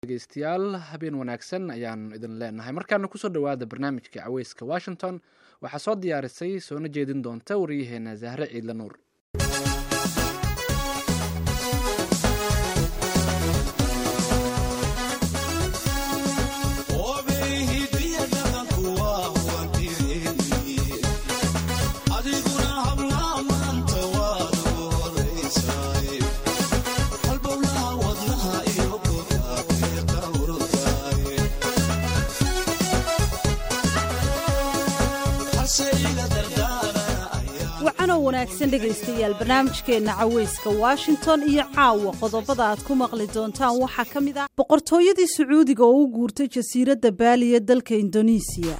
dhegeystayaal habeen wanaagsan ayaan idin leenahay markaana kusoo dhowaada barnaamijka caweyska washington waxaa soo diyaarisay soona jeedin doonta waryaheena zahre ciidla nuur wacanoo wanaagsan dhegaystayaal barnaamijkeenna caweyska washington iyo caawa qodobada aad ku maqli doontaan waxaa ka mid ah boqortooyadii sacuudiga oo u guurtay jasiiradda baali ee dalka indonesiya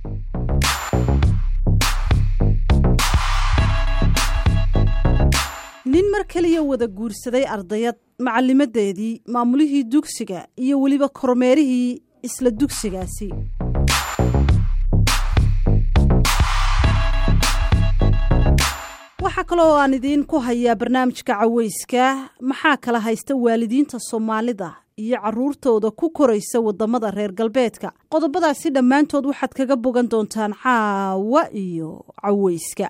nin mar keliya wada guursaday ardayad macallimadeedii maamulihii dugsiga iyo weliba kormeerihii isla dugsigaasi waxaa kaloo aan idiin ku hayaa barnaamijka caweyska maxaa kala haysta waalidiinta soomaalida iyo caruurtooda ku koraysa wadamada reer galbeedka qodobadaasi dhammaantood waxaad kaga bogan doontaan caawa iyo caweyska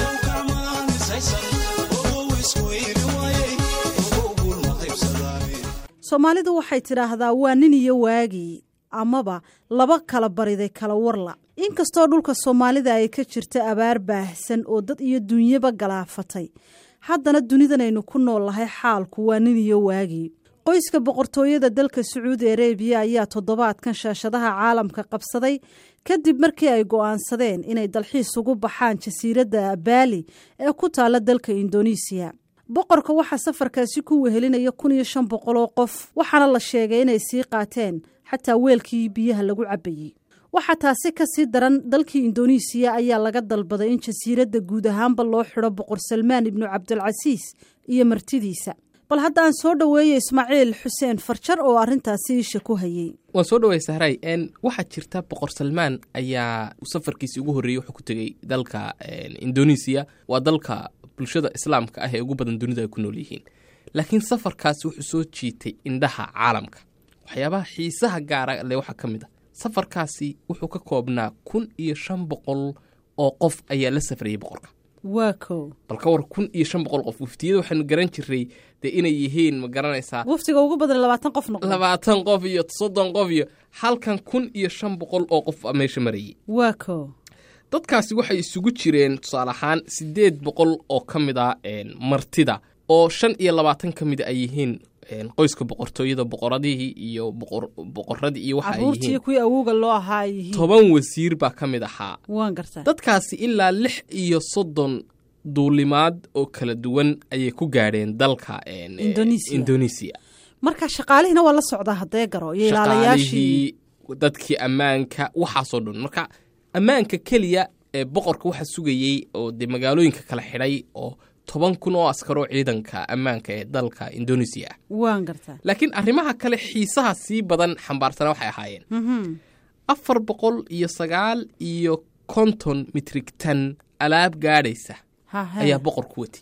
soomaalidu waxay tidhaahdaa waa nin iyo waagii amaba laba kala bariday kala warla inkastoo dhulka soomaalida ay ka jirta abaar baahsan oo dad iyo dunyaba galaafatay haddana dunidanaynu ku noolnahay xaalku waa nin iyo waagii qoyska boqortooyada dalka sacuudi arebiya ayaa toddobaadkan shaashadaha caalamka qabsaday kadib markii ay go'aansadeen inay dalxiis ugu baxaan jasiiradda baali ee ku taalla dalka indonesiya boqorka waxaa safarkaasi ku wehelinaya kun iyo shan boqol oo qof waxaana la sheegay inay sii qaateen xataa weelkii biyaha lagu cabbayey waxaa taasi ka sii daran dalkii indonesiya ayaa laga dalbaday in jasiiradda guud ahaanba loo xidho boqor salmaan ibnu cabdilcasiis iyo martidiisa bal hadda aan soo dhoweeya ismaaciil xuseen farjar oo arrintaasi isha ku hayey waan soo dhawey sahray n waxaa jirta boqor salmaan ayaa safarkiisii ugu horreeyey wuxuu ku tegey dalka indonesiya waa dalka bulshada islaamka ah ee ugu badan dunida ay ku nool yihiin laakiin safarkaasi wuxuu soo jiitay indhaha caalamka waxyaabaha xiisaha gaara le waxaa ka mid a safarkaasi wuxuu ka koobnaa kun iyo shan boqol oo qof ayaa la safrayay boqorka waa kow bal ka war kun iyo shan boqol qof waftiyada waxaanu garan jiray dee inay yihiin ma garanaysaa waftiga ugu badan labaatan qof noqdo labaatan qof iyo soddon qof iyo halkan kun iyo shan boqol oo qof a meesha marayay waa kow dadkaasi waxay isugu jireen tusaale ahaan siddeed boqol oo ka mid a martida oo shan iyo labaatan ka mida ay yihiin qoyska boqortooyada boqoradihii iyo boqoradii iyo waxa ay caruurtii yihiin kuwii awowga loo ahaa ay yihiin toban wasiir baa ka mid ahaa waan gartaa dadkaasi ilaa lix iyo soddon duulimaad oo kala duwan ayay ku gaadheen dalka en, eh, Indonesia. indonesia marka shaqaalihiina waa la socdaa haddee garo iyo ilaalayaashii shaqaalihii dadkii ammaanka waxaasoo dhan marka ammaanka keliya ee boqorka waxa sugayey oo dee magaalooyinka kala xidhay oo toban kun oo askaroo ciidanka ammaanka ee dalka indonesia ah waan gartaa laakiin arrimaha kale xiisaha sii badan xambaarsana waxay ahaayeen Mhm. afar boqol iyo sagaal iyo konton mitrigtan alaab gaadhaysa Hahe. ayaa boqorku wati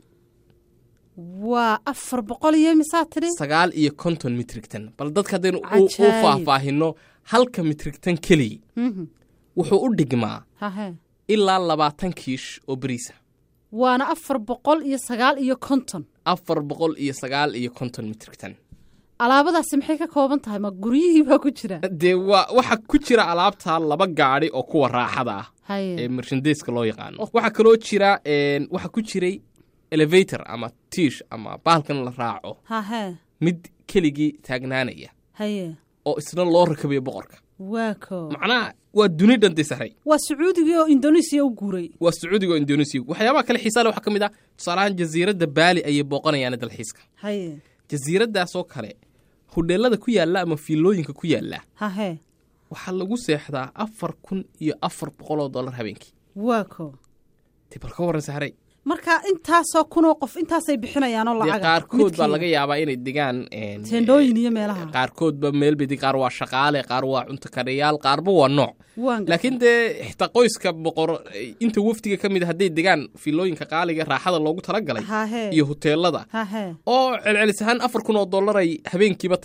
waa afar boqol iyo misaa tidhi sagaal iyo konton mitrigtan bal dadka haddaynu u u Cajaayib. faahfaahino halka mitrigtan keliya Mhm. wuxuu u dhigmaa hahe ilaa labaatan kiish oo beriisa waana afar boqol iyo sagaal iyo konton afar boqol iyo sagaal iyo konton mitrigtan alaabadaasi maxay ka kooban tahay ma guryihii baa ku jira dee waa waxa ku jira alaabta laba gaadhi oo kuwa raaxada ah ee haye mershandeska loo yaqaano waxaa kaloo jira een, waxaa ku jiray elevator ama tiish ama bahalkan la raaco hahe mid keligii taagnaanaya haye oo isna loo rakabayo boqorka waa ko macnaha waa duni dhantay saxray waa sacuudigii oo indonesiya u guuray waa sacuudiga oo indonesia waxyaabaha kale xiisaa le waxaa ka mid ah tusaalahaan jasiiradda baali ayay booqanayaan dalxiiska haye jasiiraddaasoo kale hudheelada ku yaalla ama fiilooyinka ku yaalla hahe waxaa lagu seexdaa afar kun iyo afar boqol oo dollar habeenkii waa ko dee bal ka warran saxray marka intaasoo kunoo qof intaasay bixinayaanoo dee lacaga qaarkood baa midkiiba. laga yaabaa inay degaan een, teendhooyin iyo meelaha qaarkoodba meel bay qaar waa shaqaale qaar waa cunto karayaal qaarba waa nooc waan gartay. laakiin dee xitaa qoyska boqor inta wafdiga ka mid a hadday degaan fiilooyinka qaaliga raaxada loogu talagalay hahe iyo huteelada hahe oo celcelis ahaan afar kun oo dollar ay habeenkiiba tahay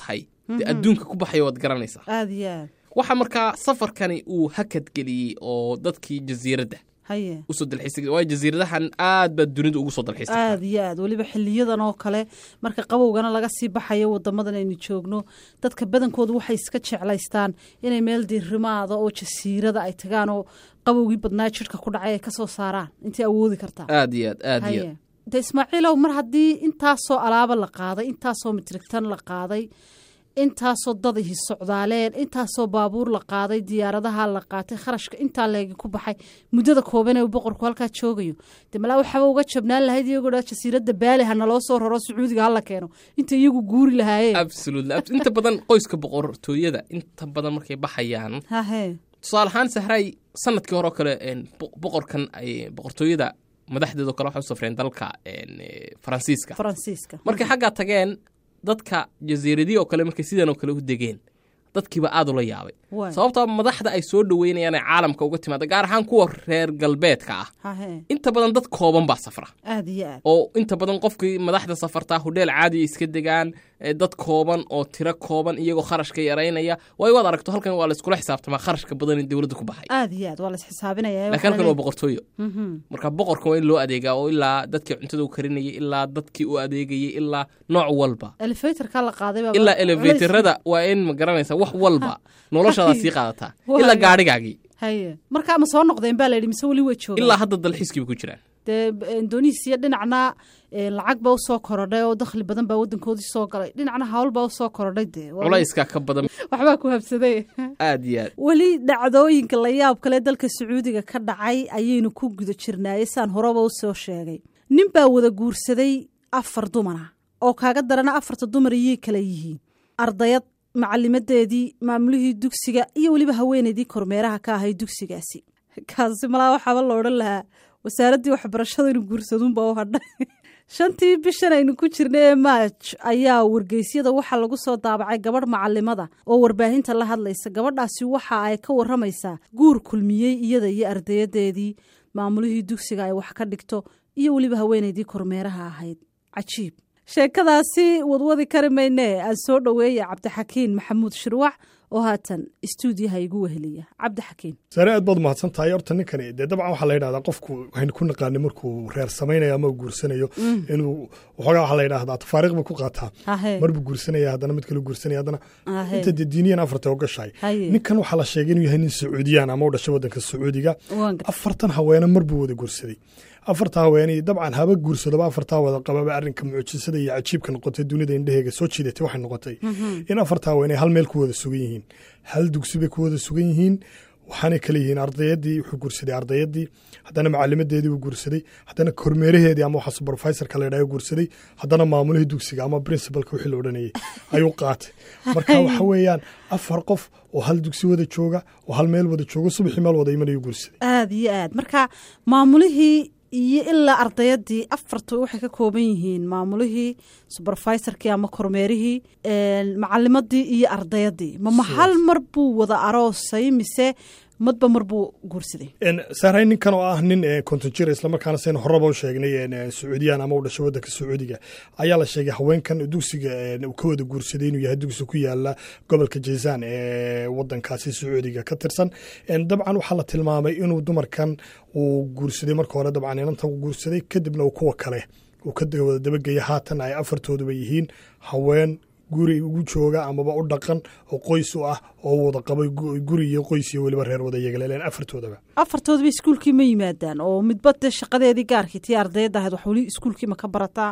dee adduunka ku baxaya waad garanaysaa aada iyo aad waxa markaa safarkani uu hakad geliyey oo dadkii jasiiradda haye usoo dalxiisay waayo jasiiradahan aad baa dunida ugu soo dalxiisay aada iyo aad weliba xiliyadan oo kale marka qabowgana laga sii baxayo wadamadan aynu joogno dadka badankoodu waxay iska jeclaystaan inay meel diirimaada oo jasiirada ay tagaan oo qabowgii badnaa jirka ku dhacay ay kasoo saaraan intay awoodi kartaa aad iyo aad aad iyo aad haye de ismaaciilow mar haddii intaasoo alaaba la qaaday intaasoo mitrigtan la qaaday intaasoo dad ihi socdaaleen intaasoo baabuur la qaaday diyaaradaha la qaatay kharashka intaa leegi ku baxay muddada kooban ee uu boqorku halkaa joogayo de malaa waxaaba uga jabnaan lahayd iyagoo dhaa jasiiradda baali ha naloo soo raro sacuudiga hala keeno inta iyagu guuri lahaayeen absolutely abs- inta badan qoyska boqortooyada inta badan markay baxayaan hahe tusaale ahaan sahray sanadkii hore oo kale een, bo- boqorkan ay boqortooyada madaxdeedoo kale waxay u safreen dalka een, eh, faransiiska faransiiska markay xaggaa tageen dadka jasiiradii oo kale markay sidan oo kale u degeen dadkiiba aad ula yaabay Waay. sababtoo madaxda ay soo dhoweynayaan ee caalamka uga timaada gaar ahaan kuwa reer galbeedka ah hahe inta badan dad kooban baa safra aada iyo aad oo inta badan qofkii madaxda safartaa hodheel caadiya iska degaan ee dad kooban oo tiro kooban iyagoo kharashka yaraynaya waayo waad aragto halkan waa la iskula xisaabtamaa kharashka badan in dowladda ku baxay aada iyo aad waa la isxisaabinaya laakiin halkan waa boqortooyo marka boqorka waa in loo adeegaa oo ilaa dadkii cuntada u karinayay ilaa dadkii u adeegayay ilaa nooc walba elevatorka la qaaday baa ilaa elevatorada waa in ma garanaysa wax walba noloshaada sii qaadataa Waayo. ilaa gaadhigaagii haye marka ma soo noqdeen baa la yidhi mise weli way joogaan ilaa hadda dalxiiskiiba ku jiraan dee indonesiya dhinacna eh, lacag baa usoo korodhay oo dakhli badan baa wadankoodii soo galay dhinacna hawl baa usoo korodhay dee Waa- culayska ka badan waxbaa ku habsaday aad iyo aad weli dhacdooyinka la yaab kale dalka sacuudiga ka dhacay ayaynu ku guda jirnaaye saan horeba u soo sheegay nin baa wada guursaday afar dumara oo kaaga darana afarta dumar iyay kala yihiin ardayad macalimadeedii maamulihii dugsiga iyo weliba haweeneydii kormeeraha ka ahay dugsigaasi kaasi malaa waxaaba la odhan lahaa wasaaraddii waxbarashada inuu guursaduunba u hadhay shantii bishan aynu ku jirna ee maaj ayaa wargeysyada waxaa lagu soo daabacay gabadh macalimada oo warbaahinta la hadlaysa gabadhaasi waxa ay ka waramaysaa guur kulmiyey iyada iyo ardayadeedii maamulihii dugsiga ay wax ka dhigto iyo weliba haweeneydii kormeeraha ahayd cajiib sheekadaasi wadwadi kari maynee aan soo dhoweeya cabdixakiin maxamuud shirwac oo haatan istuudiyaha igu weheliya cabdixakiin sare aad baad mahadsan tahay horta ninkani dee dabcan waxaa la yidhahdaa qofku waxaynu ku naqaanay markuu reer samaynayo ama uu guursanayo inuu waxoogaa waxaa la yidhahdaa tafaariiq buu ku qaataa hahe marbuu guursanaya haddana mid kale guursanaya haddana hahe inta dee diiniyan afarta ogashahay haye ninkan waxaa la sheegay inuu yahay nin sacuudiyaan ama u dhashay waddanka sacuudiga waan gar- afartan haweene marbuu wada guursaday afarta haweeney dabcan haba guursadoba afartaa wada qababa arrinka mucjisada iyo cajiibka noqotay dunida indheheega soo jiidatay waxay noqotay in afarta haweeney hal meel ku wada sugan yihiin hal dugsi bay ku wada sugan yihiin waxaanay kala yihiin ardayadii wuxuu guursaday ardayadii haddana macalimadeedii uu guursaday haddana kormeeraheedii ama waxa supervisorka la yidhaha guursaday haddana maamulihii dugsiga ama principalka wixii la odhanayay ayuu qaatay marka waxa weeyaan afar qof oo hal dugsi wada jooga oo hal meel wada jooga subaxii meel wada imanayuu guursaday aada iyo aad marka maamulihii iyo ilaa ardayadii afarta waxay ka kooban yihiin maamulihii supervisorkii ama kormeerihii macalimadii iyo ardayadii mama hal mar buu wada aroosay mise madba mar buu guursaday saaray ninkan oo ah nin konton jir islamarkaana saynu horeba u sheegnay sacuudiyaan ama u dhashay waddanka sacuudiga ayaa la sheegay haweenkan dugsiga uu ka wada guursaday inuu yahay dugsi ku yaala gobolka jazaan ee wadankaasi sacuudiga ka tirsan dabcan waxaa la tilmaamay inuu dumarkan uu guursaday marka hore dabcan inanta uu guursaday kadibna uu kuwa kale uu ka wada dabageya haatan ay afartooduba yihiin haween guri ugu jooga amaba u dhaqan oo qoys u ah oo wada qabay guri iyo qoys iyo weliba reer wada yagaleeleen afartoodaba afartoodaba iskuulkii ma yimaadaan oo midba dee shaqadeedii gaarkii tii ardayadda ahayd wax weli iskuulkii ma ka barataa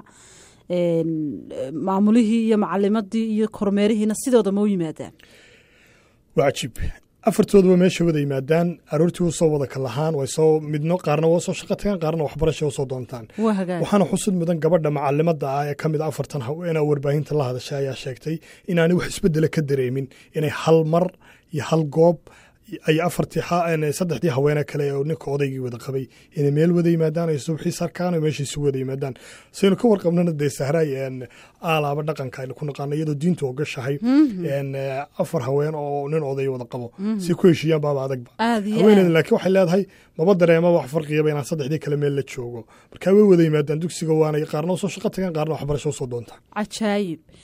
maamulihii iyo macalimadii iyo kormeerihiina sidooda ma u yimaadaan waa cajiib afartooduba meesha wada yimaadaan aroortii u soo wada kalahaan way soo midno qaarna waa soo shaqo tagaan qaarna waxbarasha u soo doontaan waa hagaag waxaana xusud mudan gabadha macalimada ah ee ka mid a afartan haweenaa warbaahinta la hadashay ayaa sheegtay inaanay wax isbedela ka dareemin inay hal mar iyo hal goob ay afartii saddexdii haweene kale oo ninka odaygii wada qabay inay meel wada yimaadaan ay subaxii sarkaan oo meesha isu wada yimaadaan saynu ka warqabnana dee sahraay aalaaba dhaqanka aynu ku naqaano iyadoo diintu ogashahay afar haween oo nin oday wada qabo si ku heshiiyaan baaba adagba aada iyo haweeneeda aad laakiin waxay leedahay maba dareema wax farqiyaba inaan saddexdii kale meel la joogo marka way wada yimaadaan dugsiga waanay qaarna usoo shaqo tagaan qaarna waxbarasho usoo doontaan cajaayib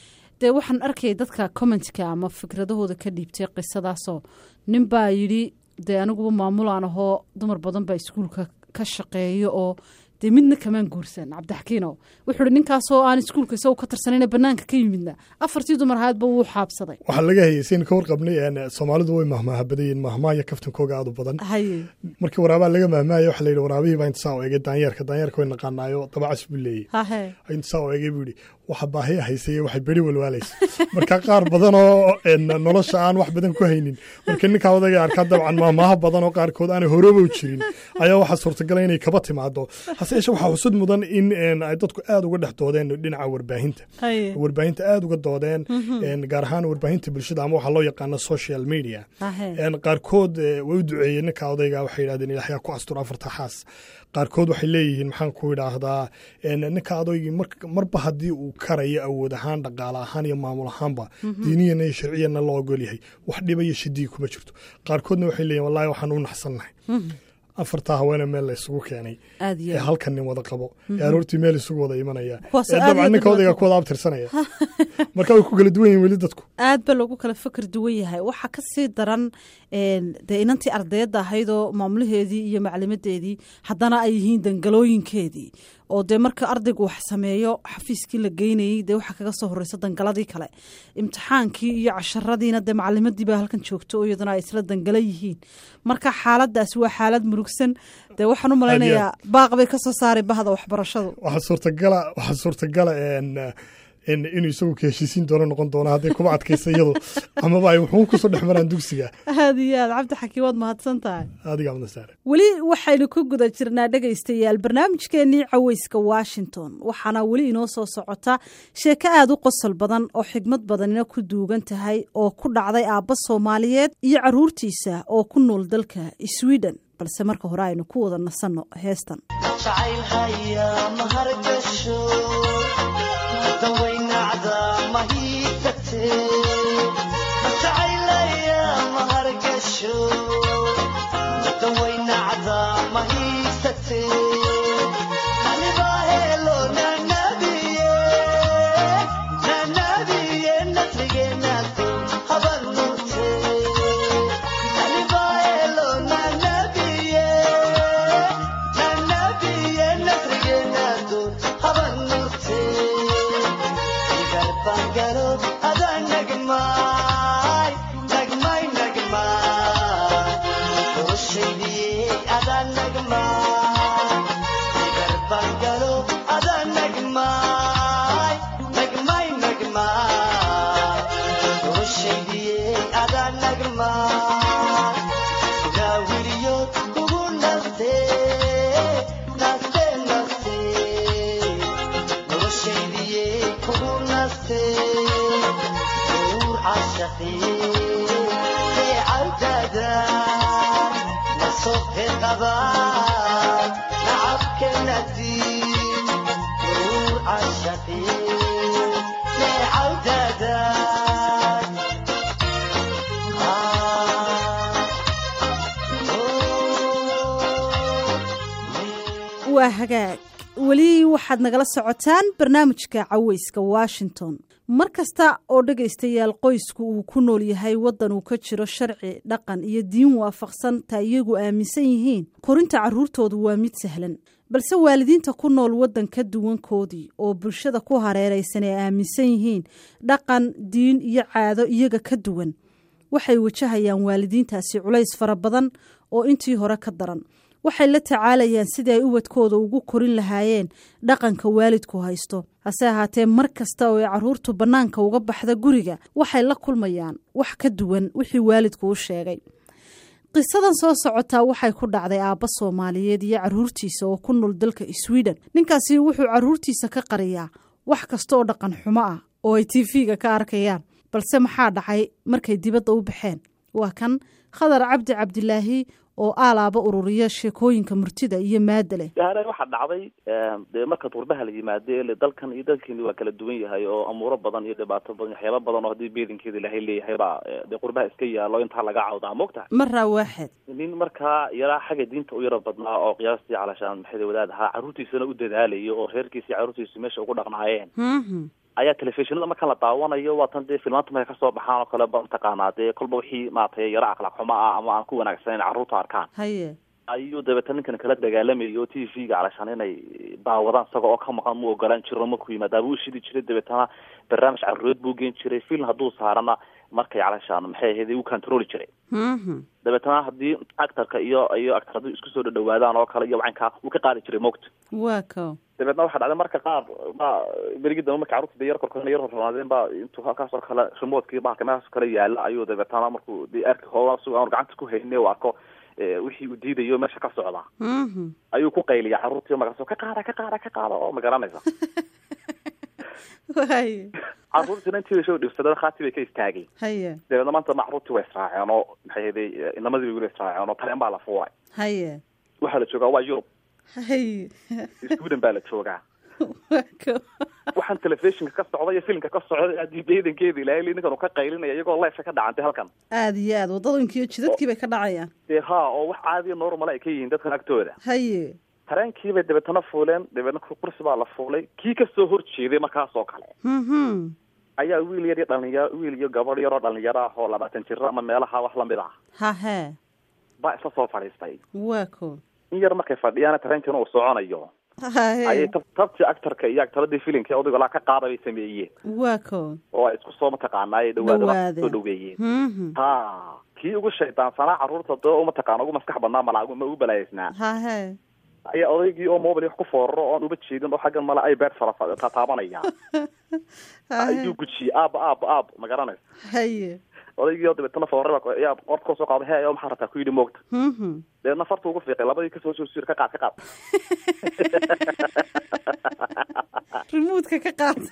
dee waxaan arkayay dadka commentka ama fikradahooda ka dhiibtay qisadaasoo nin baa yidhi dee aniguba maamulaan ahoo dumar badan baa iskuulka ka shaqeeyo oo dee midna kamaan guursan cabdixakiinow wuxuu ihi ninkaasoo aan iskuulka isagu ka tirsanayna banaanka ka yimidna afartii dumar ahaadba wuu xaabsaday waxaa laga hayay saynu ka warqabnay soomaalidu way mahmaaha badayeen mahmaaya kaftankooga aad u badan haye markii waraabaa laga mahmaaya waxa la yidhi waraabihii baa inta saa u egay daanyeerka daanyeerka way naqaanaayo dabacas buu leeyey hahe inta saa u egay buu yidhi waxa baahiya haysay waxay beri walwaalaysa marka qaar badan oo nolosha aan wax badan ku haynin marka ninkaa odaga arkaa dabcan maamaaha badan oo qaarkood aanay horeba u jirin ayaa waxaa suurtagala inay kaba timaado hase yeeshe waxaa xusud mudan in ay dadku aad uga dhex doodeen dhinaca warbaahinta haye warbaahinta aad uga doodeen gaar ahaan warbaahinta bulshada ama waxaa loo yaqaano social media hahe qaarkood way u duceeyeen ninka odayga waxay yidhahdeen ilaahyaa ku astur afarta xaas qaarkood waxay leeyihiin maxaan ku idhaahdaa ninka adoygii marba haddii uu karayo awood ahaan dhaqaale ahaan iyo maamul ahaanba diiniyana iyo sharciyana loo ogol yahay wax dhiba iyo shidii kuma jirto qaarkoodna waxay leeyihin wallahi waxaan u naxsannahay afartaa haweene meel la isugu keenay aad iyo ee aad. halkan nin wada qabo ee aroortii meel isugu wada imanaya Kuwaas ee aad iyo dabcan ninka aad odayga ku wada abtirsanaya marka way ku kala duwan yihin weli dadku aad ba loogu kala fikir duwan yahay waxaa ka sii daran een, dee inantii ardayadda ahaydoo maamulaheedii iyo maclimadeedii haddana ay yihiin dangalooyinkeedii oo dee marka ardaygu wax sameeyo xafiiskii la geynayey dee waxaa kaga soo horeysa dangaladii kale imtixaankii iyo casharadiina dee macalimadii baa halkan joogto oo iyaduna ay isla dangala yihiin marka xaaladaas waa xaalad murugsan dee waxaan u malaynayaa baaq bay ka soo saaray bahda waxbarashadu waxaa suurtagala waxaa suurtagala en en inuu isagu ka heshiisiin doono noqon doono hadday kuba adkaysa iyadu amaba ay wuxuu kusoo dhex maraan dugsiga aad iyo aad cabdi xakiim waad mahadsan tahay adiga amna saare weli waxaynu ku guda jirnaa dhegaystayaal barnaamijkeennii caweyska washington waxaana weli inoo soo socota sheeko aad u qosol badan oo xigmad badanina ku duugan tahay oo ku dhacday aabba soomaaliyeed iyo caruurtiisa oo ku nool dalka sweden balse marka hore aynu ku wada nasanno heestan jacaylhaya mahargasho dawaynacda mahiitate jacaylaya mahargasho dawaynacda mahiisate anibahelo nanabiye nanabiye nasrigenado habanute anibahelo nanabiye nanabiye nasrigenado habanute igarbangalo ada nagmay nagmay nagmay noloshaydiye ada nagmay igarbangalo ada nagmay nagmay nagmay noloshaydiye ada nagmay gaawiriyo kugu naste naste naste noloshaydiye kugu naste uur cashaqi beecawdada nasohe qaba nacabkenadi uur cashaqi beecawdada waa hagaag weli waxaad nagala socotaan barnaamijka caweyska washington mar kasta oo dhegaystayaal qoysku uu ku nool yahay waddan uu ka jiro sharci dhaqan iyo diin waafaqsan ta iyagu aaminsan yihiin korinta carruurtoodu waa mid sahlan balse waalidiinta ku nool waddan ka duwankoodii oo bulshada ku hareeraysan ay aaminsan yihiin dhaqan diin iyo caado iyaga ka duwan waxay wajahayaan waalidiintaasi culays fara badan oo intii hore ka daran waxay la tacaalayaan sidii ay ubadkooda ugu korin lahaayeen dhaqanka waalidku haysto hase ahaatee mar kasta oo ay carruurtu bannaanka uga baxda guriga waxay la kulmayaan wax ka duwan wixii waalidku u sheegay qisadan soo socotaa waxay ku dhacday aabba soomaaliyeed iyo carruurtiisa oo ku nool dalka sweden ninkaasi wuxuu carruurtiisa ka qariyaa wax kasta oo dhaqan xumo ah oo ay tv-ga ka arkayaan balse maxaa dhacay markay dibadda u baxeen waa kan khadar cabdi cabdilaahi oo aalaaba ururiya sheekooyinka murtida iyo maada leh yahaare waxaa dhacday dee marka turbaha la yimaade ele dalkan iyo dalkeeni waa kala duwan yahay oo amuuro badan iyo dhibaato badan waxyaaba badan oo haddii beelinkeeda ilaahay leeyahay baa dee qurbaha iska yaalo intaa laga cawdaa moogtaha maraa waaxed nin markaa yaraa xagga diinta u yaro badnaa oo qiyaastii calashaan maxay wadaad ahaa carruurtiisana u dadaalayo oo reerkiisii carruurtiisu meesha ugu dhaqnaayeen Mhm. ayaa telefishinada marka la daawanayo waatan dee filmaanta markay kasoo baxaan oo kale ba mataqaanaa dee kolba wixii maratay yaro akhlaaq xumo ah ama aan ku wanaagsaneyn carruurta arkaan haye ayuu dabeetana ninkan kala dagaalamayo o t v-ga calashaan inay daawadaan isaga oo ka maqan mu ogolaan jiro markuu yimaada buu shidi jiray dabeetana barnaamij carruureed buu geen jiray film hadduu saarana markay calashaan maxay ahayd uu controli jiray Mhm. dabeetana haddii actarka iyo iyo actar hadduu isku soo dhadhawaadaan oo kale iyo wacankaa wuu ka qaadi jiray moogta waa ko dabeetna waxaa dhacday marka qaar ba berigii dambe marka carruurta dee yar korkona yar hornaadeen ba intuu halkaas oo kale remotkii bahalka meelahaas oo kale yaala ayuu dabeetana markuu dee arki hooga suga aanu gacanta ku hayne uu arko eh, wixii uu diidayo meesha ka socda Mhm. ayuu ku qayliya carruurtii markaasoo ka qaada ka qaada ka qaada oo ma garanaysa haye carruurtiina intii soo dhibsadeen khaati bay ka istaagay haye dabeetna maanta ma carruurtii way israaceen oo maxay ahaday inamadii bay weli israaceen oo tareen baa la fuulay haye waxaa la joogaa waa yurub haye sweden baa la joogaa waa ko waxaan telefishinka ka socda iyo filimka ka socda haddii beedankeeda ilaahay ninkan uu ka qaylinaya iyagoo leefka ka dhacantay halkan aada iyo aad waddadankiiyo jidadkii bay ka dhacayaan dee ha oo wax caadiya normal ay ka yihiin dadkan agtooda haye tareenkiibay dabeetana fuuleen dabeetna kursi baa la fuulay kii kasoo horjeeday markaas oo kale Mhm. ayaa wiil yar iyo dhalinyaro wiil iyo gabadh yaroo dhalinyaro ah oo labaatan jiro ama meelaha wax lamid ah hahe baa isla soo fadhiistay waa ko in yar markay fadhiyaan tareenkiina uu soconayo ayay hahe tab- tabtii actarka iyo actaradii filimka odayga laa ka qaada bay sameeyeen waa ko oo ay isku soo mataqaanaa ay dhawaada Dhawaadeen. soo dhaweeyeen Mhm. ha kii ugu shaydaansanaa carruurta dee u mataqaana ugu maskax badnaa malaa ma ugu balaaysnaa hahe ayaa odaygii oo mobile wax ku fooraro oon uba jeedin oo xaggan male ay beer fara fa- taabanaya hahe ayuu gujiyey aab aab aab ma garanaysa haye odaygii oo dabeetana foorara baa ayaa qorta kasoo qaada he oo maxaa rabtaa ku yidhi moogta Mhm. dabeetna farta ugu fiiqay labadii kasoo soo sir ka qaad ka qaad remoodka ka qaatay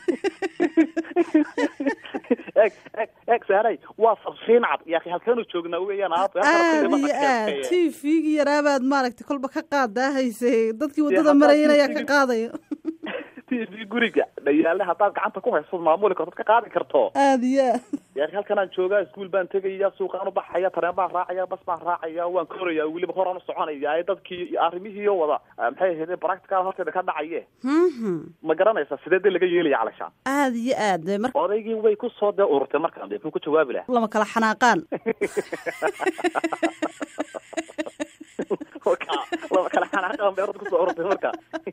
eeg eeg eeg saaray waa farsiin cad yaa halkeenu joognaa weeyaan aab aada iyo aad t v-gii yaraabaad maaragtay kolba ka qaadaa hayse dadkii waddada haddaad marayeen ayaa ka TV qaadaya t v guriga dhayaale haddaad gacanta ku hayso maamuli karto ka qaadi karto aada iyo aad yaa halkanaan joogaa iskuul baan tegaya suuqaan u baxaya tareen baan raacaya bas baan raacaya waan koraya weliba horaan u soconaya ee dadkii iyo arrimihii oo wada ah, maxay ahayd practical horteeda ka dhacaye Mhm. ma garanaysa sidee dee laga yeelaya calashaan aada iyo aad dee mar odaygii way ku soo dee ururtay markaan dee muxuu ku jawaabi lahaa lama kala xanaaqaan Marka, laba kala xanaaqan bay orod kusoo ururtay marka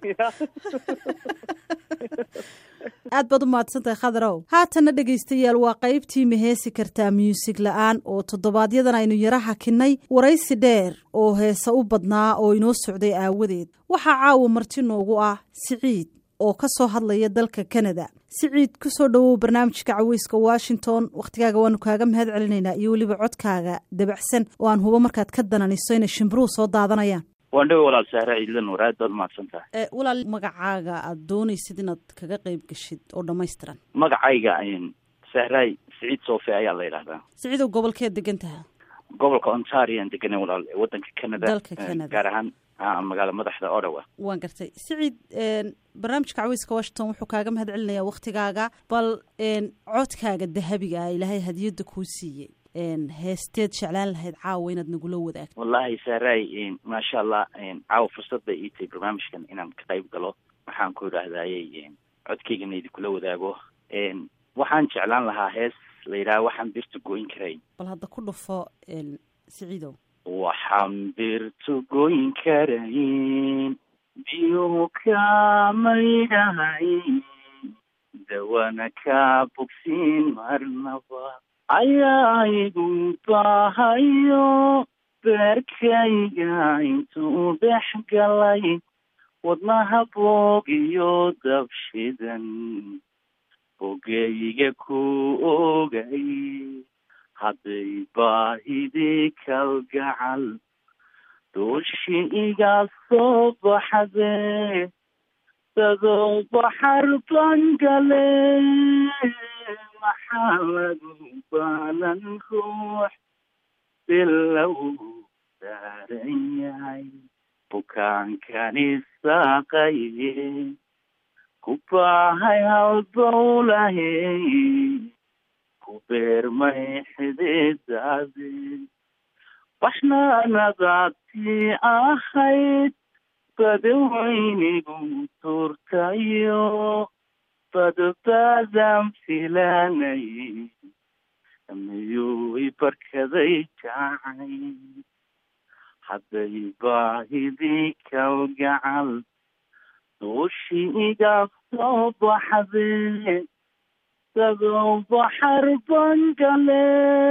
aad baad u mahadsantahay khadarow haatana dhegaystayaal waa qaybtii maheesi kartaa muusig la-aan oo toddobaadyadaan aynu yara hakinay waraysi dheer oo heese u badnaa oo inoo socday aawadeed waxaa caawa marti noogu ah siciid oo ka soo hadlaya dalka kanada siciid ku soo dhowow barnaamijka caweyska washington wakhtigaaga waanu kaaga mahad celinaynaa iyo weliba codkaaga dabacsan oo aan hubo markaad ka dananiso inay shimbiruhu soo daadanayaan waan dhawe walaal sahre ciidla nuur aad baad umahadsan tahay walaal magacaaga aad doonaysid inaad kaga qayb gashid oo dhammaystiran magacayga sahraay siciid soofe ayaa la yidhahdaa siciidow gobolkeed degan taha gobolka ontario aan deganay walaal ee wadanka canada Dalka Canada. gaar ahaan ah, magaala madaxda ottawa waan gartay siciid een, barnaamijka caweyska washington wuxuu kaaga mahad celinayaa wakhtigaaga bal een, codkaaga dahabiga ah ilaahay hadiyadda kuu siiyey een, heesteed jeclaan lahayd caawa inaad nagula wadaagto wallahi sahraay maasha allah caawa fursad bay ii tahay barnaamijkan inaan ka qayb galo waxaan ku idhaahdayey codkaygana idinkula wadaago Een, waxaan jeclaan lahaa hees la yidhaha waxaan birta goyn karayn bal hadda ku dhufo een, siciidow waxaan birtu goyn karayn biyuhu kamaydhahayn dawana ka bogsiin marnaba ayaa igu baahayo beerkayga intuu dhex galay wadnaha boog iyo dabshidan bogayga ku ogay hadday baahidii kalgacal dooshi iga soo baxde dadow baxar bangale maxaa lagu baalan ruux bilow saaran yahay bukaankani saaqaye ku baahay halbowlahe ku beermay xididaade baxnaanadaadtii ahayd badawaynigu tuurtayo badbaadaan filanay miyuu i barkaday jacay hadday baahidii kalgacal duushii iga soo baxdee isagoo baxar bangale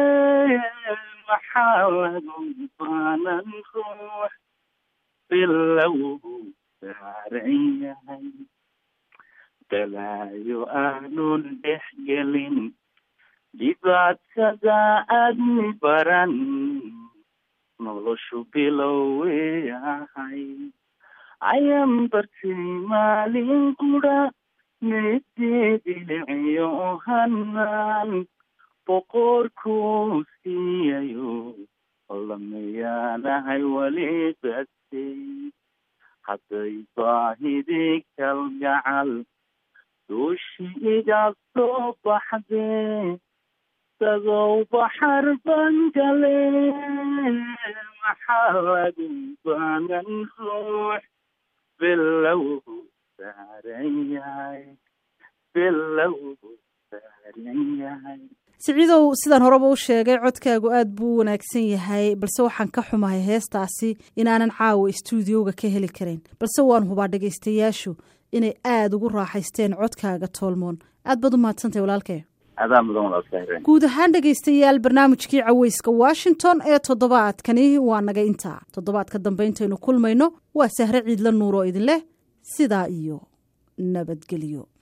maxaa lagu baanan ruux bilow saaran yahay balaayo aanun dhex gelin dhibaatada aadmi baran noloshu bilowey ahay ayaan bartay maalin qura meedeediliciyo hanaan boqorkuu siiyayo lamayaanahay weli batay hadday baahidii kalgacal duushi iga soo baxdee isagoo baxar bangale maxaa lagu baanan ruux bilow saaran yahay bilow saaran yahay siciidow sidaan horeba u sheegay codkaagu aad buu u wanaagsan yahay balse waxaan ka xumahay heestaasi inaanan caawa istuudiyowga ka heli karin balse waan hubaa dhegaystayaashu inay aada ugu raaxaysteen codkaaga toolmoon aad baad u mahadsantahay walaalkee adaa mudan walaalka guud ahaan dhegaystayaal barnaamijkii caweyska washington ee toddobaadkani waa naga intaa toddobaadka dambe intaynu kulmayno waa sahre ciidla nuur oo idin leh sidaa iyo nabadgelyo